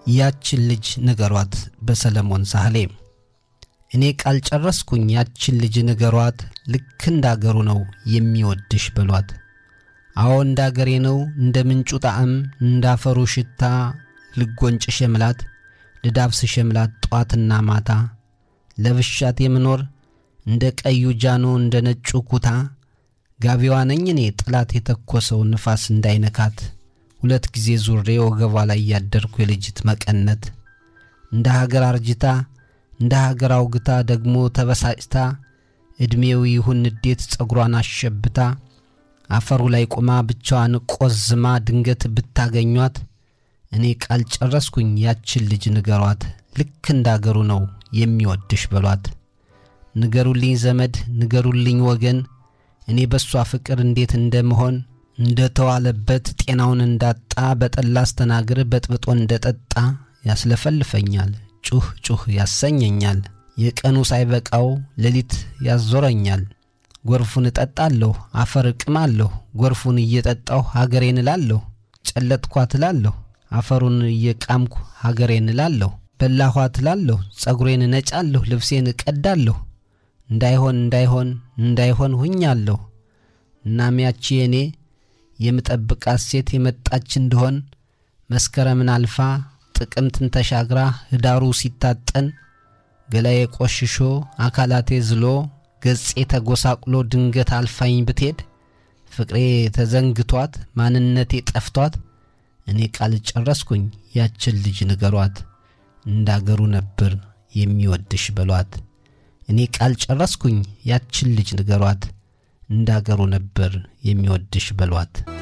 ያችን ልጅ ንገሯት በሰለሞን ሳህሌ። እኔ ቃል ጨረስኩኝ ያችን ልጅ ንገሯት፣ ልክ እንዳገሩ ነው የሚወድሽ በሏት። አዎ እንዳገሬ ነው እንደ ምንጩ ጣዕም እንዳፈሩ ሽታ ልጎንጭ ሸምላት ልዳብስ ሸምላት ጧትና ማታ ለብሻት የምኖር እንደ ቀዩ ጃኖ እንደ ነጩ ኩታ ጋቢዋ ነኝ እኔ ጠላት የተኮሰው ንፋስ እንዳይነካት ሁለት ጊዜ ዙሬ ወገቧ ላይ ያደርኩ የልጅት መቀነት እንደ ሀገር አርጅታ እንደ ሀገር አውግታ ደግሞ ተበሳጭታ ዕድሜው ይሁን ንዴት ጸጉሯን አሸብታ አፈሩ ላይ ቆማ ብቻዋን ቆዝማ ድንገት ብታገኟት እኔ ቃል ጨረስኩኝ ያችን ልጅ ንገሯት፣ ልክ እንዳገሩ ነው የሚወድሽ በሏት። ንገሩልኝ ዘመድ ንገሩልኝ ወገን እኔ በሷ ፍቅር እንዴት እንደምሆን እንደ ተዋለበት ጤናውን እንዳጣ በጠላ አስተናግር በጥብጦ እንደ ጠጣ ያስለፈልፈኛል፣ ጩህ ጩህ ያሰኘኛል። የቀኑ ሳይበቃው ሌሊት ያዞረኛል። ጎርፉን እጠጣለሁ አፈር እቅማለሁ፣ ጎርፉን እየጠጣሁ ሀገሬን እላለሁ። ጨለጥኳት እላለሁ አፈሩን እየቃምኩ ሀገሬን እላለሁ። በላኋት እላለሁ ጸጉሬን እነጫለሁ፣ ልብሴን እቀዳለሁ። እንዳይሆን እንዳይሆን እንዳይሆን ሁኛለሁ። እናም ያቺ የኔ የምጠብቃት ሴት የመጣች እንደሆን መስከረምን አልፋ ጥቅምትን ተሻግራ ህዳሩ ሲታጠን ገላዬ ቆሽሾ አካላቴ ዝሎ ገጼ ተጎሳቁሎ ድንገት አልፋኝ ብትሄድ ፍቅሬ ተዘንግቷት ማንነቴ ጠፍቷት እኔ ቃል ጨረስኩኝ ያችን ልጅ ንገሯት፣ እንዳገሩ ነበር የሚወድሽ በሏት። እኔ ቃል ጨረስኩኝ ያችን ልጅ ንገሯት፣ እንዳገሩ ነበር የሚወድሽ በሏት።